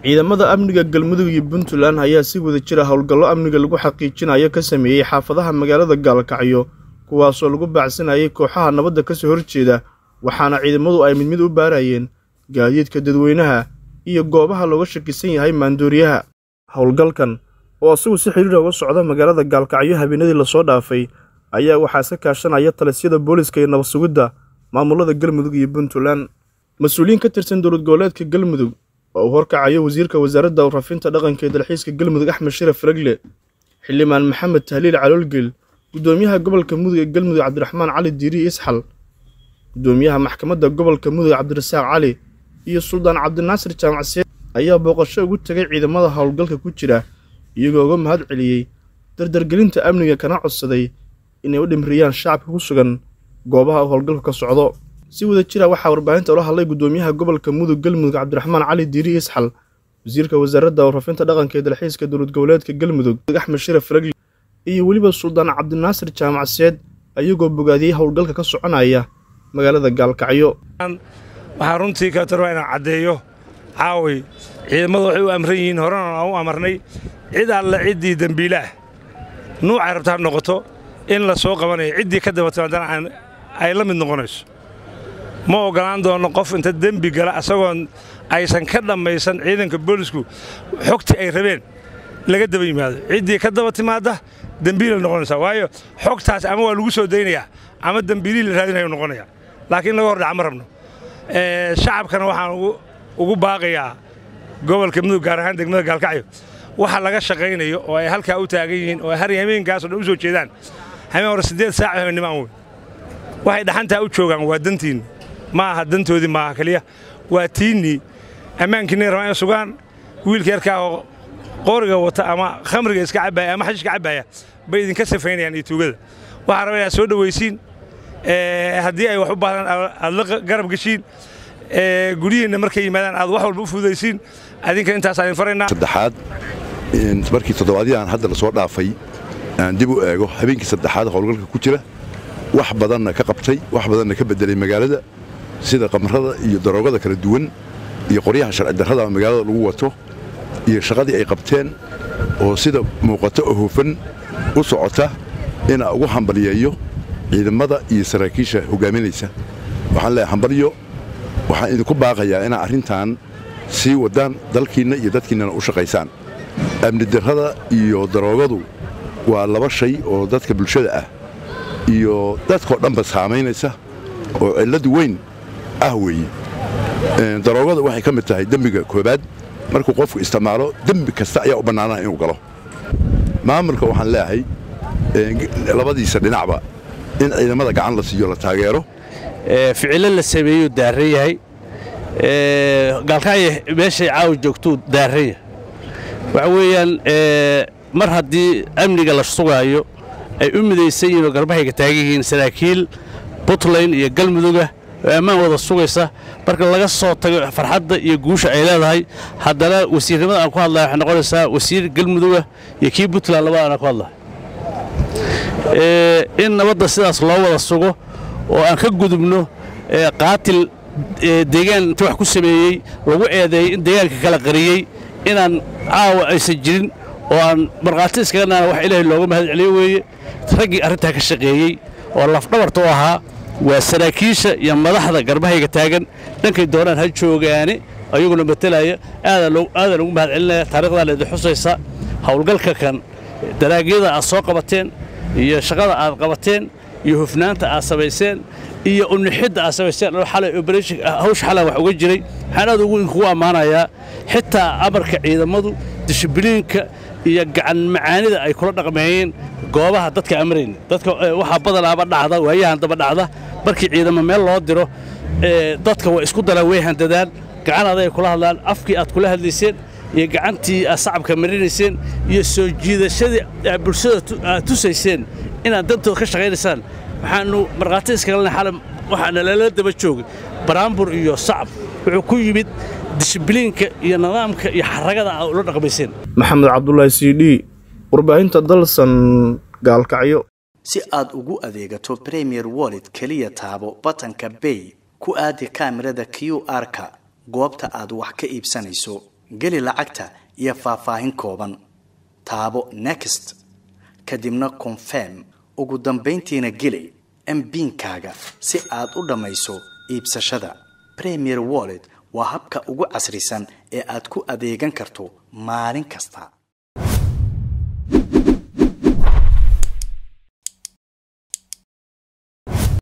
ciidamada amniga galmudug iyo puntland ayaa si wada jira howlgallo amniga lagu xaqiijinayo ka sameeyey xaafadaha magaalada gaalkacyo kuwaasoo lagu baacsanayay kooxaha nabadda kasoo horjeeda waxaana ciidamadu ay mid mid u baarayeen gaadiidka dadweynaha iyo goobaha looga shakisan yahay maandooriyaha howlgalkan oo isagu si xidhiira uga socda magaalada gaalkacyo habeenadii lasoo dhaafay ayaa waxaa iska kaashanaya talisyada booliska iyo nabad sugidda maamulada galmudug iyo puntland mas-uuliyiin ka tirsan dowlad goboleedka galmudug oo uu horkacayo wasiirka wasaaradda warrafinta dhaqanka ee dalxiiska galmudug axmed sharaf ragle xildhibaan maxamed tahliil caloolgeel guddoomiyaha gobolka mudug ee galmudug cabdiraxmaan cali diiri isxal guddoomiyaha maxkamadda gobolka mudug cabdirasaaq cali iyo suldaan cabdinaasir jaamacseed ayaa booqasho ugu tegay ciidamada howlgalka ku jira iyagoo uga mahad celiyey dardargelinta amniga kana codsaday inay u dhimriyaan shacabka ku sugan goobaha uu howlgalku ka socdo si wada jira waxaa warbaahinta ula hadlay guddoomiyaha gobolka mudug galmudug cabdiraxmaan cali diiri isxal wasiirka wasaaradda warrafinta dhaqanka ee dalxiiska dowlad goboleedka galmudug axmed sharaf ragli iyo weliba suldaan cabdinaasir jaamacseed ayagoo bogaadiyey howlgalka ka soconaya magaalada gaalkacyo waxaan runtii katar waa inaan caddeeyo caaway ciidamadu waxay u amran yihiin horena aan u amarnay cid alle ciddii dembiile ah nuucay rabta ha noqoto in la soo qabanayo ciddii ka daba timaadana ay la mid noqonayso ma oggolaan doonno qof inta dembi gala asagoon aysan ka dhammaysan ciidanka boolisku xogtii ay rabeen laga daba yimaado ciddii ka daba timaadda dembiilay noqonaysaa waayo xogtaas ama waa lagu soo daynayaa ama dembiilihii la raadinayu noqonaya laakiin laga hordhaca ma rabno shacabkana waxaan ugu baaqayaa gobolka mudug gaar ahaan degmada gaalkacyo waxa laga shaqaynayo oo ay halkaa u taagan yihiin oo har hameenkaasoo dhan u soo jeedaan hameen hore siddeed saac habeennimo wey waxay dhaxantaa u joogaan waa dantiinni ma aha dantoodii maaha keliya waa tiinnii ammaankiinay rabaan inay sugaan wiilka yarkaa oo qooriga wata ama khamriga iska cabbaaya ama xashiishka cabbaaya bay idinka safaynayaan iyo tuugada waxaa raba inaad soo dhowaysiin haddii ay wax u baahdaan aad la garab geshiin guryihiinna markay yimaadaan aad wax walba u fududaysiin adinka intaasaan idin faraynaa saddexaad markii toddobaadyaan hadda la soo dhaafay aan dib u eego habeenkii saddexaad howlgalka ku jira wax badanna ka qabtay wax badanna ka beddelay magaalada sida qamrada iyo daroogada kala duwan iyo qoryaha sharci darrada magaalada lagu wato iyo shaqadii ay qabteen oo sida muuqato oo hufan u socota inaa ugu hambalyeeyo ciidamada iyo saraakiisha hogaaminaysa waxaan leeyahay hambalyo waxaan idinku baaqayaa inaa arrintan sii waddaan dalkiinna iyo dadkiinnana u shaqaysaan amni darrada iyo daroogadu waa laba shay oo dadka bulshada ah iyo dadkao dhanba saamaynaysa oo cillad weyn ah weeye daroogada waxay ka mid tahay dembiga koobaad markuu qofku isticmaalo dembi kasta ayaa u bannaanaa inuu galo maamulka waxaan leeyahay labadiisa dhinacba in ciidamada gacan la siiyo la taageero ficilo la sameeyuu daaran yahay gaalkacyo meeshay caawa joogtuu daaran yahay waxa weeyaan mar haddii amniga la sugaayo ay u midaysan yihiin oo garbahayga taagan yihiin saraakiil puntland iyo galmuduga oo ammaan wada sugaysa marka laga soo tago farxadda iyo guusha ay leedahay haddana wasiirnimada aan ku hadlaya waxay noqonaysaa wasiir galmuduga iyo kii puntland labada aan ku hadlahay in nabadda sidaas loo wada sugo oo aan ka gudubno qaatil deegaan inta wax ku sameeyey lagu eedeeyey in deegaanka kala qariyey inaan caawa aysan jirin oo aan markhaati iskaga naana wax ilaahay looga mahad celiyo weeye raggii arrintaa ka shaqeeyey oo lafdhabarta u ahaa waa saraakiisha iyo madaxda garbahayga taagan dhankay doonaan ha joogaane ayaguna matelaya aadaan ugu mahad celinaya taarikhdan idin xusaysa howlgalka kan daraagyada aad soo qabateen iyo shaqada aad qabateen iyo hufnaanta aad samayseen iyo unixidda aad samayseen hawsha xalan wax uga jiray waxaan aad ugu ammaanayaa xitaa amarka ciidamadu dishibiliinka iyo gacan macaanida ay kula dhaqmeeyeen goobaha dadka amrayn dadka waxaa badanaaba dhacda waayahan daba dhacda markii ciidamo meel loo diro dadka waa isku dalaan way handadaan gacan aday kula hadlaan afkii aad kula hadlayseen iyo gacantii aad sacabka marinayseen iyo soo jiidashadii aad bulshada aad tusayseen inaad dantood ka shaqaynaysaan waxaannu markhaati iskagalna xalam waxaana lala daba joogay baraambur iyo sacab wuxuu ku yimid dishibiliinka iyo nidaamka iyo xaragada aad ula dhaqmayseen maxamed cabdulaahi c d warbaahinta dalsan gaalkacyo si aad ugu adeegato premier wallet keliya taabo batanka bay ku aadi kaamirada q r-ka goobta aad wax ka iibsanayso geli lacagta iyo faahfaahin kooban taabo next kadibna confirm ugu dambayntiina geli mbiinkaaga si aad u dhammayso iibsashada premier wallet waa habka ugu casrisan ee aad ku adeegan karto maalin kasta